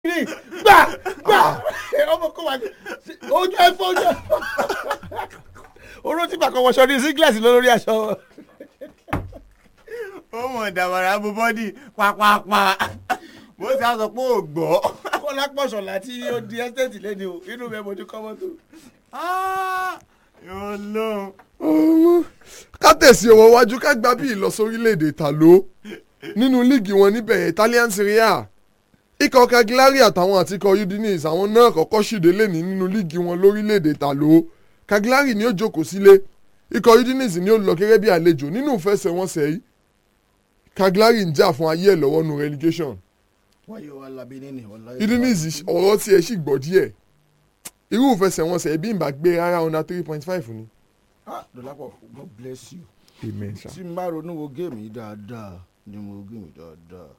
ní gbà gbà ọmọ kó wà ní ojú ẹ fọ ojú ẹ fọ oró tí bàkọ wọṣọ ní singlet lórí aṣọ ó mọ̀ dàbàrà bó bọ́dì pàpàpà bó ṣe á sọ pé ò gbọ́. kọlá pọ̀ṣọ̀lá tí ó di ẹ́stéètì lẹ́ni o inú mi mo ti kọ́ mọ́tò. yóò lóun. ká tẹ̀sí ọwọ́ wájú ká gbá bí ìlọsí orílẹ̀-èdè Ìtàló nínú líìgì wọn níbẹ̀ yẹn Italian Serie A ikọ̀ Cagliari àtàwọn àti ikọ̀ Udinese àwọn náà kọ́kọ́ ṣìdé lẹ́ni nínú líìgì wọn lórílẹ̀-èdè Ìtàló Cagliari ni ó jókòó sílé ikọ̀ Udinese ni ó lọ gẹ́gẹ́ bí àlejò nínú ìfẹsẹ̀wọnsẹ̀ yìí Cagliari ń jà fún ayé ẹ̀ lọ́wọ́ nu relegation wáyé wa labi nínú ọ̀la. Udinese ọ̀rọ̀ tiẹ̀ sì gbọ́ díẹ̀ irú ìfẹsẹ̀wọnsẹ̀ bí n bá gbé rárá under three point five ni. ah dọ̀lápọ̀ God bless you. amen sir. tí n bá ronú wo géèmù yìí dáadáa ni mo wo géèmù yìí dáadáa.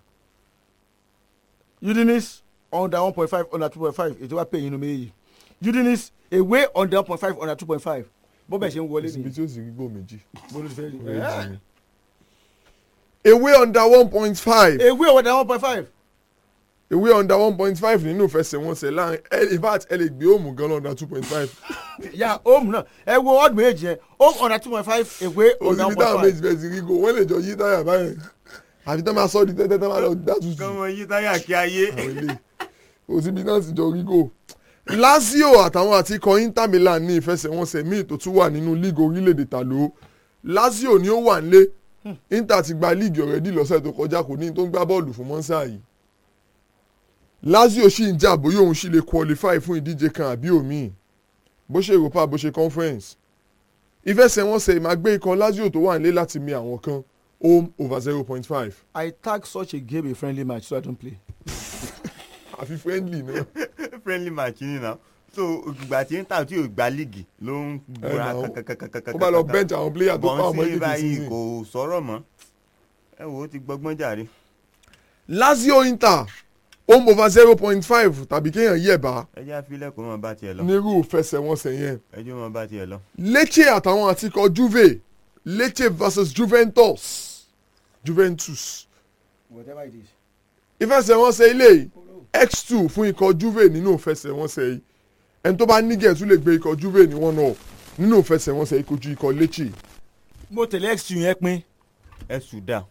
Udinese under one point five under two point five ètò wa pè yín inú méjì Udinese away under one point five under two point five bó bẹ̀ ṣe ń wọlé ibi nìyí tí ó sì rí gbò méjì. bó ló ti fẹ́ rí. Méjì ni. ewé under one point five away under one point five ewé under one point five nínú ìfẹsẹ̀wọnsẹ̀ láàrin ẹ- in fact ẹ lè gbé òmù gan under two point five. ya home náà ẹ wo ọdún méjì yẹn home under two point five away under one òsibí táwọn point méjì five. bẹ́ẹ̀ ti rí go wọ́n lè jọ yí táyà báyẹn àfi tán máa sọ ọ́ di tẹ́tẹ́ tán máa lọ dá tutù. kọ́mọ yí táyà kí ayé. àwọn ilé òsibí náà sì jọ rí go. Lazio àtàwọn àti ikọ̀ Inter Milan ní ìfẹsẹ̀wọnsẹ̀ míì tó tún wà nínú líìgì orílẹ̀-èdè Ìtàló Lazio ni ó wà nílé Inter ti gba líìgì ọ̀rẹ́dì lọ́sẹ̀ tó kọjá kò ní tó ń gbá bọ́ọ̀lù fún mọ́nsá yìí Lazio sì ń jà bóyá òun sì lè qualify fún ìdíje kan àbí òmíì bó ṣe Europa bó ṣe conference ìfẹsẹ̀wọnsẹ̀ ìmàgbé ikọ̀ Lazio tó wà nílé láti mi àwọn kan home over zero point five I tag such a game a friendly match so I don't play. àfi friendly náà. friendly match ni na so ìgbà tí ń tà tí ò gba líìgì ló ń búra Ẹ nà ó. kankankankankan. ó bá lọ bench àwọn player tó pa ọmọ bọ́n sí ìdíje báyìí season. kò sọ̀rọ̀ mọ́ ẹ wò ó ti gbọ́gbọ́n jàre. Lazio Inter home over zero point five tàbí kéèyàn yẹ̀ bá ẹ jẹ́ àfilẹ̀ kó mọ̀ bá tiẹ̀ lọ nírú fẹsẹ̀wọnsẹ̀ yẹn ẹ jẹ́ mọ̀ bá tiẹ̀ lọ. Lecce àtàwọn àtikọ̀ Juve Lecce versus Juventus Juventus whatever it is. ìfẹsẹ̀wọnsẹ̀ ilé yìí x2 fún ikọ̀ Juve nínú ìfẹsẹ̀wọnsẹ̀ yìí ẹni tó bá nígẹ̀ tún lè gbé ikọ̀ Juve ní one up nínú ìfẹsẹ̀wọnsẹ̀ yìí kojú ikọ̀ Lecce mo tẹ̀lé x yẹn pín. ẹ sùn dà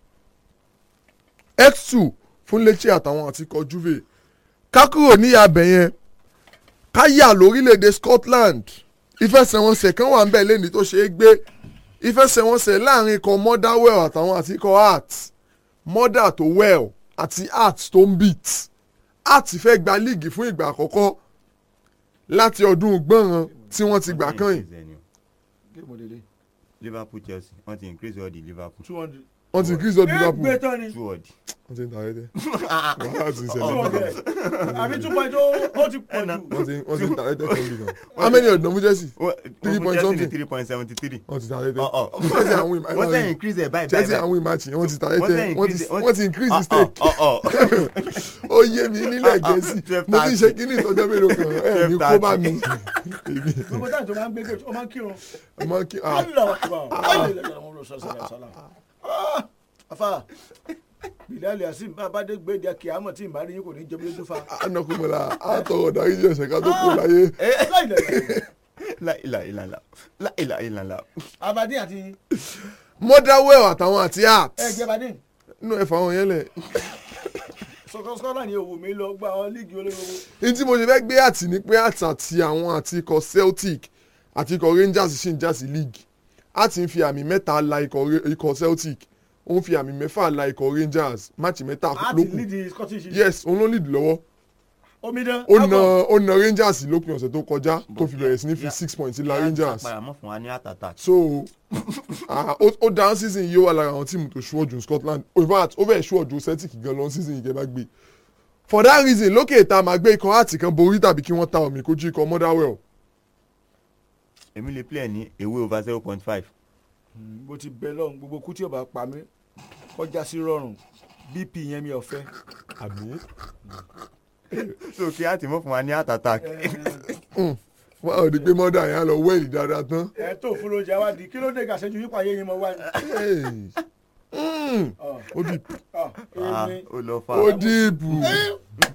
x2 fún Lecce àtàwọn àtikọ̀ Juve ká kúrò ní abẹ yẹn ká yà lórílẹ̀‐èdè Scotland ìfẹsẹ̀wọnsẹ̀ kan wà ń bẹ̀ lẹ́ni tó ṣe é gbé ìfẹsẹ̀wọnsẹ̀ láàrin ikọ̀ Motherwell àtàwọn àti ikọ̀ Hearts Mother tó well àti Hearts tó ń beat Hearts fẹ́ gba líìgì fún ìgbà àkọ́kọ́ láti ọdún gbọ̀nràn tí wọ́n ti gbà kàn yìí géèmù lele Liverpool Chelsea wọ́n ti increase all the Liverpool two hundred. wọ́n ti increase up Liverpool gbé tán ni. two odd. wọ́n ti ń tàrẹ́ tẹ́ wàhálà ti ń ṣẹlẹ̀ àbí two point ó ó ti pọ̀ jù. wọ́n ti wọ́n ti ń tàrẹ́ tẹ́ fún mi gan how many ọ̀dọ́ mú Chelsea Three point something. three point seventy three. wọ́n ti tàrẹ́ tẹ́ Ọ̀, ọ̀. Chelsea àwọn ìmọ̀ wọ́n sẹ́ increase ẹ̀ báyìí Chelsea báyìí. àwọn ìmáàtì yẹn wọ́n ti tàrẹ́ Wọ́n tẹ́ sẹ́ wọ́n ti increase- wọ́n- wọ́n ti increase the Ọ̀, stake ọ̀, ọ̀, ọ̀. ó yé mi nílẹ̀ gẹ̀ẹ́sì twelve mo ti ṣe thirty. kíní ìtọ́jọ́ mélòó kan ẹ̀ ní kó bá mi èmi gbogbo táyà tó máa ń gbé gé ó máa ń kírun. ọmọ kí ah afa bilali asim babade gbẹdẹ kìámọ tí ìbá rí yín kò ní jẹ bí lójú fa. anakunmọ̀lá àtọ̀rọ̀ dáríjì ẹ̀ṣẹ̀ ká tó kó láyé láìláìlàlà láìláìlàlà. abadin àti Motherwell àtàwọn àti Hearts ẹgbẹ badin inú ẹ̀fọ́ àwọn yẹn lẹ̀ sọkọsọkọ ní òwò mi lọ gba àwọn líìgì olówó. ní tí mo ṣe fẹ́ gbé àtì ní pé àtì àti àwọn àti ikọ̀ Celtic àti ikọ̀ Rangers sì ń já sí league àti ń fi àmì mẹ́ta la ikọ̀ Ra- ikọ̀ Celtic ó ń fi àmì mẹ́fà la ikọ̀ Rangers máàcì mẹ́ta àti lókun líìdì scottish yes òun ló lead lọ́wọ́ omidan. ó na ó na Rangers lópin ọ̀sẹ̀ tó kọjá tó fi bẹ̀rẹ̀ sí ní fi six points la Rangers àpàrà mọ́ fún wa ní àtàtà. so ah, ó ó down season yìí ó wà lára àwọn tíìmù tó ṣúwọ́jù Scotland in fact ó fẹ́ ṣúwọ́jù Celtic gan lọ season yìí kẹ́ bá gbé for that reason lókè ìta máa gbé ikọ̀ àti kan borí tàbí kí wọ́n ta omi kojú ikọ̀ Motherwell èmi lè play ní away over zero point five. mo ti bẹ lọ́run gbogbo kú tí ò bá pa mí kọjá sí rọrùn bp yẹn mi ò fẹ́. àbí so kí á ti mọ́ fún wa ní àtàtà. wọ́n á rí pé mọ́dà yẹn á lọ wẹ́ẹ̀lì dáadáa tán ẹ tó fúnra oúnjẹ wa di kí ló dé gàṣẹ́jú yípa ayé yín mọ́ wá ní. Hey. Mm. ó dì Ah, Ah, èmi ó lọ fa. ó dìbò